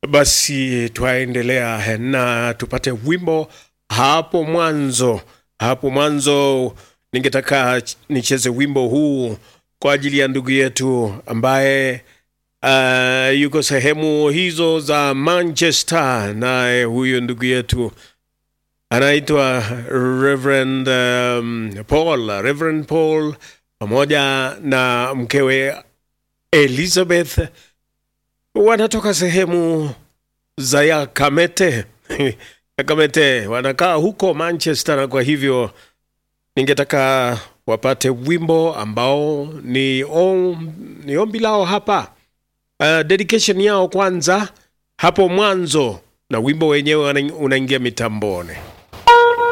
Basi twaendelea na tupate wimbo hapo mwanzo. Hapo mwanzo ningetaka ch- nicheze wimbo huu kwa ajili ya ndugu yetu ambaye uh, yuko sehemu hizo za Manchester, naye huyo ndugu yetu anaitwa Reverend um, Paul, Reverend Paul pamoja na mkewe Elizabeth wanatoka sehemu za Yakamete Yakamete, wanakaa huko Manchester, na kwa hivyo ningetaka wapate wimbo ambao ni, om, ni ombi lao hapa, uh, dedication yao kwanza hapo mwanzo, na wimbo wenyewe una- unaingia mitamboni.